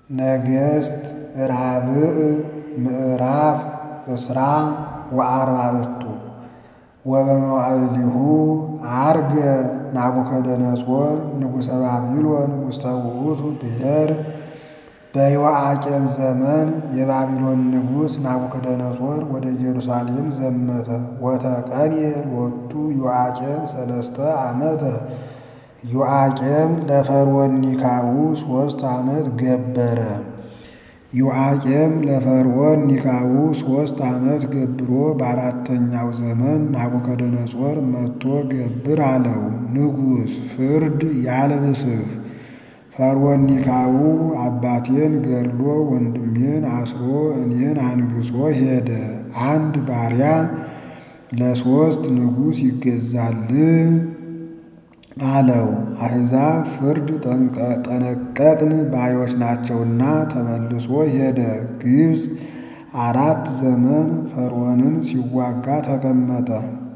ነገሥት ራብዕ ምዕራፍ እስራ ወአርባዕቱ ወበመዋዕሊሁ ዐርገ ናቡከደነፆር ንጉሠ ባቢሎን ውስተ ውእቱ ብሔር በዮአቄም ዘመን የባቢሎን ንጉሥ ናቡከደነፆር ወደ ኢየሩሳሌም ዘመተ። ወተቀንየ ሎቱ ዮአቄም ሰለስተ ዓመተ ዮአቄም ለፈርዖን ኒካዑ ሦስት ዓመት ገበረ። ዮአቄም ለፈርዖን ኒካዑ ሦስት ዓመት ገብሮ በአራተኛው ዘመን ናቡከደነፆር መጥቶ ገብር አለው። ንጉሥ ፍርድ ያልብስህ ፈርዖን ኒካዑ አባቴን ገድሎ ወንድሜን አስሮ እኔን አንግሶ ሄደ። አንድ ባሪያ ለሦስት ንጉሥ ይገዛል አለው። አሕዛብ ፍርድ ጠነቀቅን ባዮች ናቸውና ተመልሶ ሄደ። ግብፅ አራት ዘመን ፈርዖንን ሲዋጋ ተቀመጠ።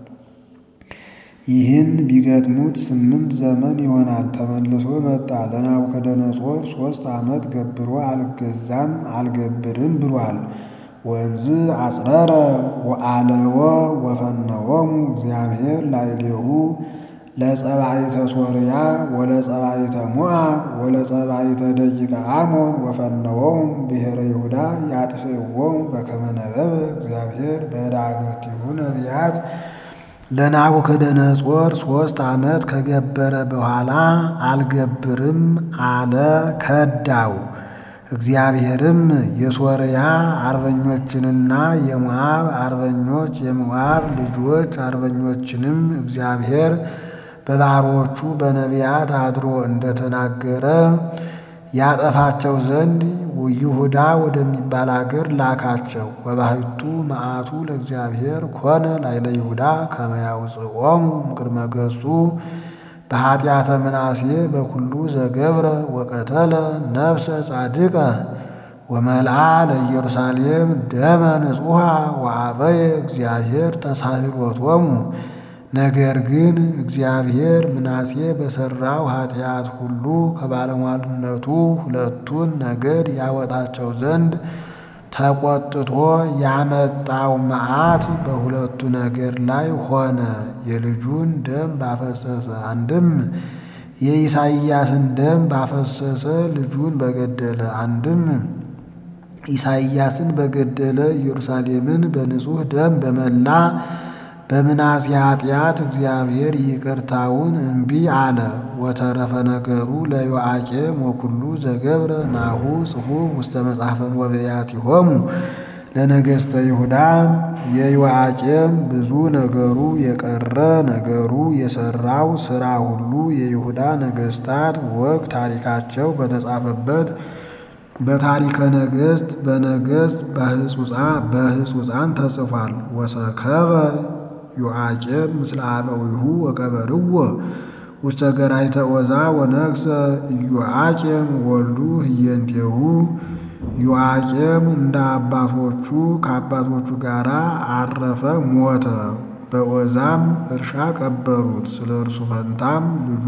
ይህን ቢገጥሙት ስምንት ዘመን ይሆናል። ተመልሶ መጣ። ለናቡከደነፆር ሦስት ዓመት ገብሮ አልገዛም አልገብርም ብሏል። ወእምዝ አጽረረ ወአለወ ወፈነወሙ እግዚአብሔር ላዕሌሁ ለጸባኢተ ሶርያ ወለጸባኢተ ሞዓብ ወለጸባኢተ ደቂቀ አሞን ወፈነወሙ ብሔረ ይሁዳ ያጥፍእዎሙ በከመ ነበበ እግዚአብሔር በዳግምቲሁ ነቢያት ለናቡከደነፆር ሦስት ዓመት ከገበረ በኋላ አልገብርም አለ፣ ከዳው። እግዚአብሔርም የሶርያ አርበኞችንና የሞዓብ አርበኞች የሞዓብ ልጆች አርበኞችንም እግዚአብሔር በባሮቹ በነቢያት አድሮ እንደተናገረ ያጠፋቸው ዘንድ ይሁዳ ወደሚባል አገር ላካቸው። ወባሕቱ መዓቱ ለእግዚአብሔር ኮነ ላዕለ ይሁዳ ከመ ያውፅኦሙ እምቅድመ ገጹ በኃጢአተ ምናሴ በኩሉ ዘገብረ ወቀተለ ነፍሰ ጻድቀ ወመልአ ለኢየሩሳሌም ደመ ንጹሐ ወአበየ እግዚአብሔር ተሳሂሎቶሙ። ነገር ግን እግዚአብሔር ምናሴ በሠራው ኃጢአት ሁሉ ከባለሟልነቱ ሁለቱን ነገድ ያወጣቸው ዘንድ ተቆጥቶ ያመጣው መዓት በሁለቱ ነገድ ላይ ሆነ። የልጁን ደም ባፈሰሰ አንድም የኢሳይያስን ደም ባፈሰሰ ልጁን በገደለ አንድም ኢሳይያስን በገደለ ኢየሩሳሌምን በንጹሕ ደም በመላ በምናሴ ኃጢአት እግዚአብሔር ይቅርታውን እምቢ አለ። ወተረፈ ነገሩ ለዮአቄም ወኩሉ ዘገብረ ናሁ ጽሑፍ ውስተ መጽሐፈ ወበያቲሆሙ ለነገሥተ ይሁዳ። የዮአቄም ብዙ ነገሩ የቀረ ነገሩ የሠራው ሥራ ሁሉ የይሁዳ ነገሥታት ወግ ታሪካቸው በተጻፈበት በታሪከ ነገሥት በነገሥት በሕጹፃን ተጽፏል። ወሰከበ ዮአቄም ምስለ አበዊሁ ወቀበርዎ ውስተ ገራይተ ዖዛ ወነግሠ ኢዮአቄም ወልዱ ህየንቴሁ። ዮአቄም እንደ አባቶቹ ከአባቶቹ ጋር አረፈ፣ ሞተ። በዖዛም እርሻ ቀበሩት። ስለ እርሱ ፈንታም ልጁ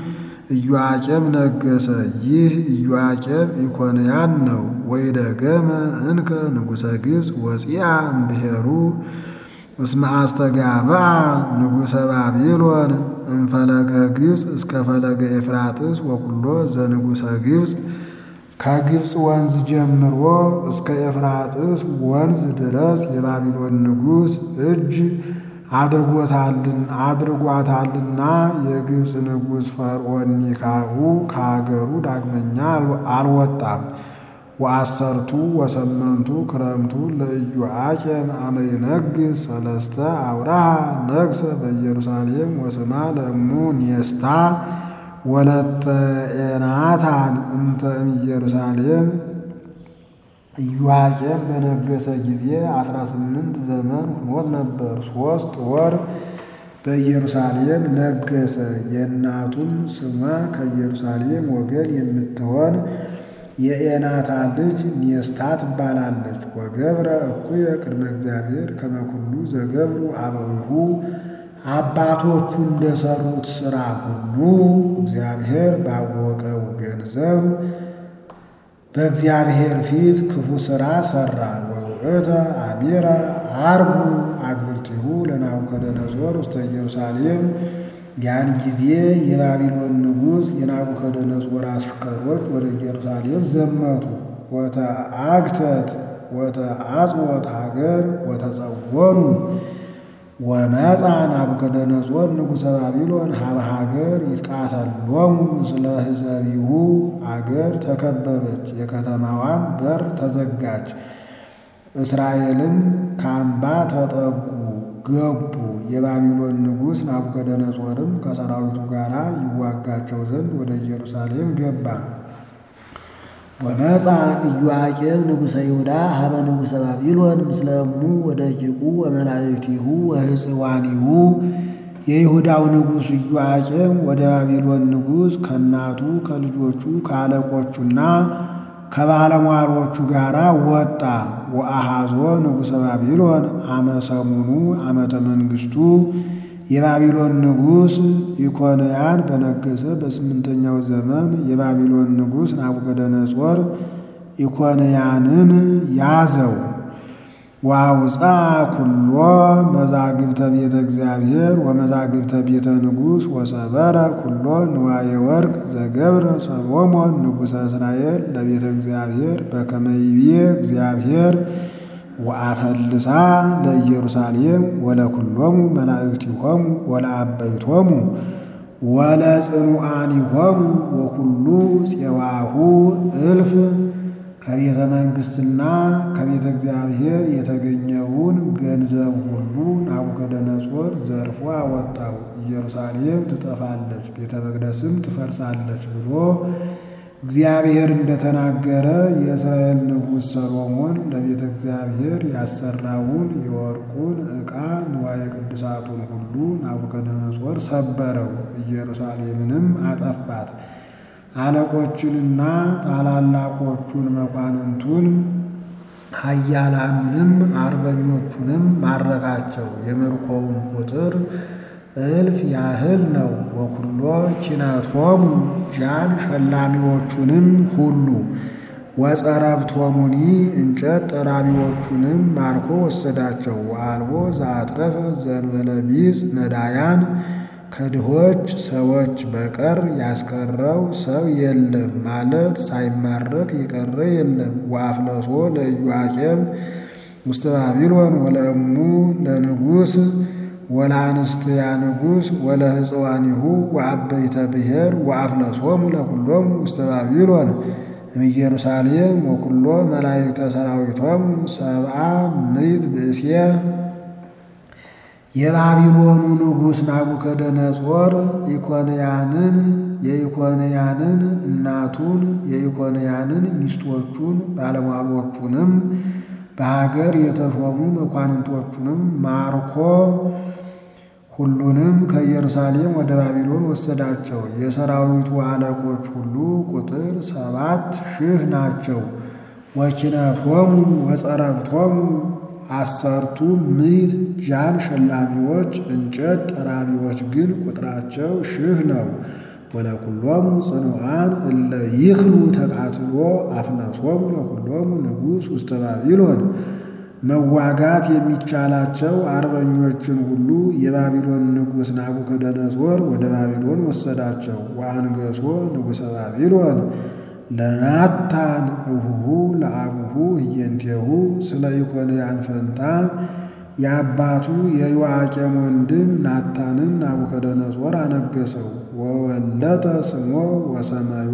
ኢዮአቄም ነገሰ። ይህ ኢዮአቄም ኢኮንያን ነው። ወይደገመ እንከ ንጉሠ ግብፅ ወፂአ እምብሔሩ እስመ አስተጋብአ ንጉሠ ባቢሎን እምፈለገ ግብፅ እስከ ፈለገ ኤፍራጥስ ወኩሎ ዘንጉሠ ግብፅ ከግብፅ ወንዝ ጀምሮ እስከ ኤፍራጥስ ወንዝ ድረስ የባቢሎን ንጉሥ እጅ አድርጓታልና የግብፅ ንጉሥ ፈርዖን ኒካዑ ከአገሩ ዳግመኛ አልወጣም። ወአሰርቱ ወሰመንቱ ክረምቱ ለኢዮአቄም አመ ይነግሥ ሰለስተ አውራሃ ነግሠ በኢየሩሳሌም ወስማ ለእሙ ኔስታ ወለተ ኤናታን እንተ እምኢየሩሳሌም። ኢዮአቄም በነገሰ ጊዜ አስራ ስምንት ዘመን ሆኖት ነበር። ሦስት ወር በኢየሩሳሌም ነገሰ። የእናቱም ስሟ ከኢየሩሳሌም ወገን የምትሆን የኤናታ ልጅ ኔስታ ትባላለች። ወገብረ እኩየ ቅድመ እግዚአብሔር ከመ ኩሉ ዘገብሩ አበዊሁ አባቶቹ እንደሰሩት ሥራ ሁሉ እግዚአብሔር ባወቀው ገንዘብ በእግዚአብሔር ፊት ክፉ ሥራ ሠራ። ወውእተ አሚረ አርጉ አግብርቲሁ ለናቡከደነጾር ውስተ ኢየሩሳሌም። ያን ጊዜ የባቢሎን ንጉሥ የናቡከደነጾር አሽከሮች ወደ ኢየሩሳሌም ዘመቱ። ወተአግተት ወተአጽወት ሀገር ወተጸወኑ ወመፃ ናቡከደነጾር ንጉሠ ባቢሎን ሀበ ሀገር ይትቃተሎሙ ምስለ ሕዝቢሁ። አገር ተከበበች፣ የከተማዋም በር ተዘጋች። እስራኤልም ካምባ ተጠጉ ገቡ። የባቢሎን ንጉሥ ናቡከደነጾርም ከሰራዊቱ ጋር ይዋጋቸው ዘንድ ወደ ኢየሩሳሌም ገባ። ወመፃ ኢዮአቄም ንጉሠ ይሁዳ ሀበ ንጉሠ ባቢሎን ምስለ እሙ ወደቂቁ ወመላእክቲሁ ወሕፅዋኒሁ። የይሁዳው ንጉሥ ኢዮአቄም ወደ ባቢሎን ንጉሥ ከእናቱ ከልጆቹ ከአለቆቹና ከባለሟሎቹ ጋር ወጣ። ወአሃዞ ንጉሠ ባቢሎን አመ ሰሙኑ ዓመተ መንግሥቱ የባቢሎን ንጉሥ ኢኮንያን በነገሰ በስምንተኛው ዘመን የባቢሎን ንጉሥ ናቡከደነጾር ኢኮንያንን ያዘው። ዋውፃ ኩሎ መዛግብተ ቤተ እግዚአብሔር ወመዛግብተ ቤተ ንጉሥ ወሰበረ ኩሎ ንዋየ ወርቅ ዘገብረ ሰሎሞን ንጉሠ እስራኤል ለቤተ እግዚአብሔር በከመ ይቤ እግዚአብሔር ወአፈልሳ ለኢየሩሳሌም ወለኩሎሙ መላእክቲሆሙ ወለአበይቶሙ ወለጽኑዓኒሆሙ ወኩሉ ፄዋሁ እልፍ ከቤተ መንግሥትና ከቤተ እግዚአብሔር የተገኘውን ገንዘብ ሁሉ ናቡከደነጾር ዘርፎ አወጣው። ኢየሩሳሌም ትጠፋለች፣ ቤተ መቅደስም ትፈርሳለች ብሎ እግዚአብሔር እንደተናገረ የእስራኤል ንጉሥ ሰሎሞን ለቤተ እግዚአብሔር ያሰራውን የወርቁን ዕቃ ንዋየ ቅድሳቱን ሁሉ ናቡከደነጾር ሰበረው፣ ኢየሩሳሌምንም አጠፋት። አለቆችንና ታላላቆቹን መኳንንቱን ኃያላኑንም አርበኞቹንም ማረካቸው። የምርኮውም ቁጥር እልፍ ያህል ነው። ወኩሎ ኪነቶሙ ጃን ሸላሚዎቹንም ሁሉ ወጸረብቶሙኒ እንጨት ጠራቢዎቹንም ማርኮ ወሰዳቸው። ወአልቦ ዘአትረፈ ዘእንበለ ቢጽ ነዳያን ከድሆች ሰዎች በቀር ያስቀረው ሰው የለም ማለት ሳይማረክ የቀረ የለም። ወአፍለሶ ለኢዮአቄም ውስተ ባቢሎን ወለእሙ ለንጉሥ ወለአንስትያ ንጉሥ ወለሕፅዋኒሁ ወአበይተ ብሔር ወአፍለሶሙ ለኩሎሙ ውስተ ባቢሎን እምኢየሩሳሌም ወኩሎ መላእክተ ሰራዊቶሙ ሰብአ ምዕት ብእሴ የባቢሎኑ ንጉሥ ናቡከደነጾር ኢኮንያንን የኢኮንያንን እናቱን የኢኮንያንን ሚስቶቹን ባለሟሎቹንም በሀገር የተሾሙ መኳንንቶቹንም ማርኮ ሁሉንም ከኢየሩሳሌም ወደ ባቢሎን ወሰዳቸው። የሰራዊቱ አለቆች ሁሉ ቁጥር ሰባት ሺህ ናቸው። ወኪነቶሙ ወጸረብቶሙ አሰርቱ ምዕት ጃን ሸላሚዎች እንጨት ጠራቢዎች ግን ቁጥራቸው ሺህ ነው። ወለኩሎሙ ጽኑዓን እለ ይክሉ ተቃትሎ አፍለሶሙ ለኩሎሙ ንጉሥ ውስተ ባቢሎን መዋጋት የሚቻላቸው አርበኞችን ሁሉ የባቢሎን ንጉሥ ናቡከደነጾር ወደ ባቢሎን ወሰዳቸው። ወአንገሶ ንጉሠ ባቢሎን ለናታን እሁሁ ለአቡሁ ህየንቴሁ ስለ ኢኮንያን ፈንታ የአባቱ የዮአቄም ወንድም ናታንን ናቡከደነጾር አነገሰው። ወወለጠ ስሞ ወሰመዮ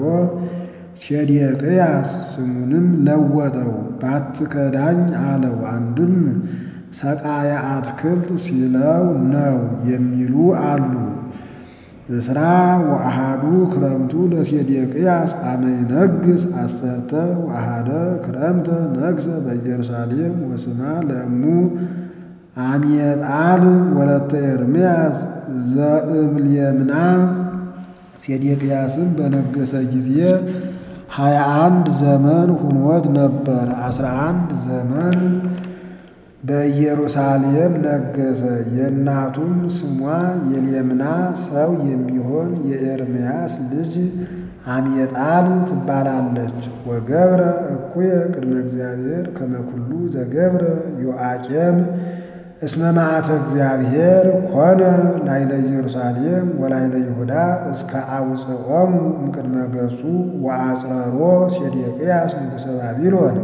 ሴዴቅያስ ስሙንም ለወጠው። ባትከዳኝ አለው። አንድም ሰቃየ አትክልት ሲለው ነው የሚሉ አሉ። እስራ ወአሃዱ ክረምቱ ለሴዴቅያስ አመ ይነግስ አሰርተ ወአሃደ ክረምተ ነግሰ በኢየሩሳሌም ወስማ ለእሙ አምየጣል ወለተ ኤርምያስ ዘእምልየምና ሴዴቅያስም በነገሰ ጊዜ ሀያ አንድ ዘመን ሁኖት ነበር። አስራ አንድ ዘመን በኢየሩሳሌም ነገሰ። የእናቱም ስሟ የሌምና ሰው የሚሆን የኤርምያስ ልጅ አምየጣል ትባላለች። ወገብረ እኩየ ቅድመ እግዚአብሔር ከመኩሉ ዘገብረ ዮአቄም እስመ መዓተ እግዚአብሔር ኮነ ላይለ ኢየሩሳሌም ወላይለ ይሁዳ እስከ አውፅኦሙ እምቅድመ ገጹ ወአጽረሮ ሴዴቅያስ ንጉሠ ባቢሎን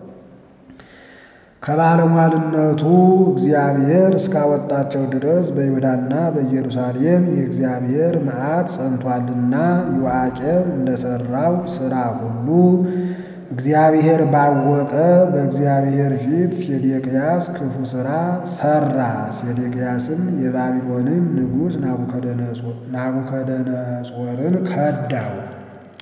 ከባለሟልነቱ እግዚአብሔር እስካወጣቸው ድረስ በይሁዳና በኢየሩሳሌም የእግዚአብሔር መዓት ጸንቷልና ዮአቄም እንደሠራው ሥራ ሁሉ እግዚአብሔር ባወቀ በእግዚአብሔር ፊት ሴዴቅያስ ክፉ ሥራ ሠራ። ሴዴቅያስም የባቢሎንን ንጉሥ ናቡከደነጾርን ከዳው።